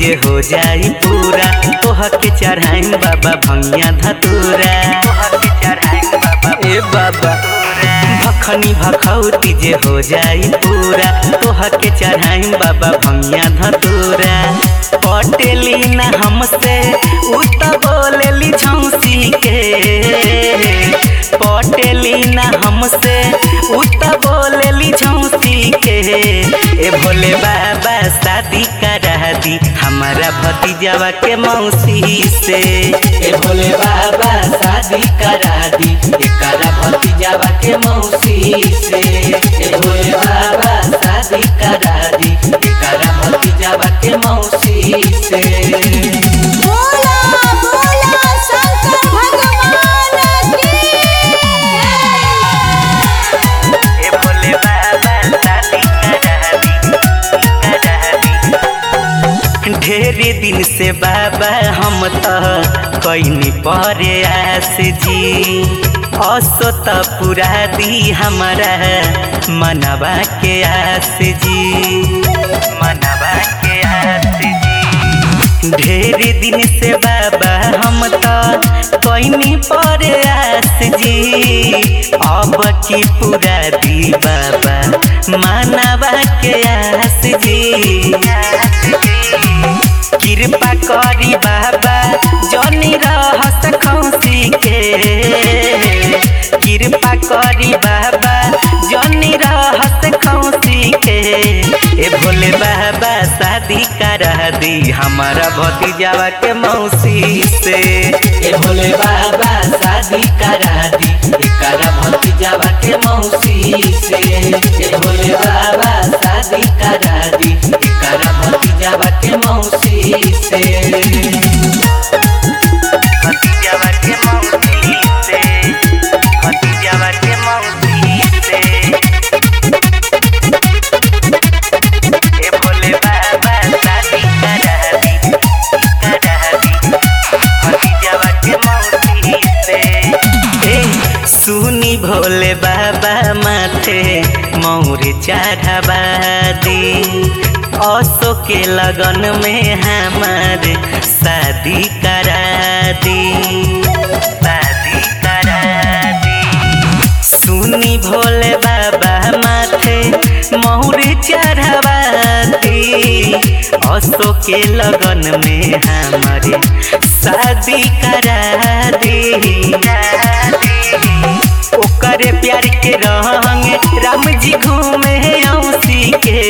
जे हो जाई पूरा तोह के चढ़ाई बाबा भंगिया धतूरा ए बाबा भखनी भखौती जे हो जाई पूरा तोह के चढ़ाई बाबा भंगिया धतूरा पटेली ना हमसे उ त बोलेली झौसी के पटेली ना हमसे उ त बोलेली झौसी के ए भोले बाबा शादी करा दी हमारा भतीजावा के मौसी से ए भोले बाबा शादी करा दी एकरा भतीजावा के मौसी से ए भोले बाबा शादी करा दी एकरा भतीजावा के मौसी से बोला बोला शंकर भगवान की ए भोले बाबा शादी करा दी करा दी ढेरे दिन से बाबा हम तो कैनी परे आस जी असो त पूरा दी हमारा मनवा के आस जी मनवा के आस जी ढेरे दिन से बाबा हम तो कैनी परे आस जी अब की पूरा दी बाबा मानवा के आस जी कृपा करी बाबा जनी रहस खौसी के कृपा करी बाबा जनी रहस खौसी के ए भोले बाबा शादी करा दी हमारा भतीजावा के मौसी से ए भोले बाबा शादी करा दी एकरा भतीजावा के मौसी से ए भोले बाबा शादी करा दी एकरा भतीजावा के मौसी से भतीजावा के मौसी से भतीजावा के मौसी से ए भोले बाबा शादी करा दी करा दी भतीजावा के मौसी से ए सुनी भोले बाबा माथे मौर चढ़ावा दी असो के लगन में हमार शादी करा दी शादी करा दी सुनी भोले बाबा माथे मौर चढ़ावा दी असो के लगन में हमारे शादी करा दी ओकरे प्यार के रंग राम जी घूमे औसी के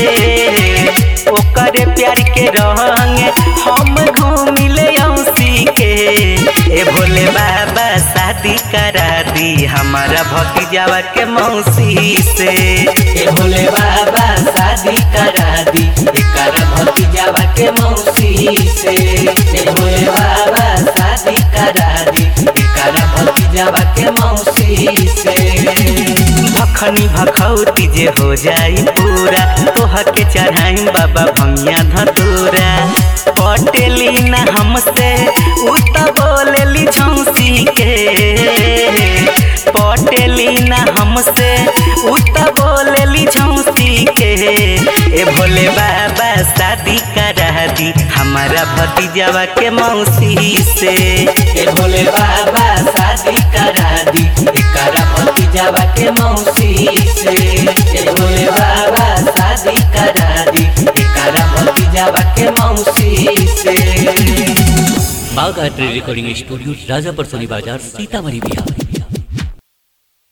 ओकरे प्यार के रंग हम घूमिले औसी के ए भोले बाबा शादी करा दी हमारा भतीजावा के मौसी से ए भोले बाबा शादी करा दी एकरा भतीजावा के मौसी से ए भोले बाबा शादी करा दी एकरा भतीजावा के मौसी से भखनी भखौती जे हो जाई पूरा तोह के चढ़ाई बाबा भंगिया धतूरा पटेली ना हमसे उ त बोलेली झौसी के पटेली ना हमसे उ त बोलेली झौसी के ए भोले बाबा शादी करा दी हमारा भतीजावा के मौसी से ए भोले बाबा शादी करा दी एकरा भतीजावा के मौसी से ए भोले बाबा शादी करा दी एकरा भतीजावा के मौसी से बाघ आर्ट रिकॉर्डिंग स्टूडियो राजापर सोनी बाजार सीतामढ़ी बिहार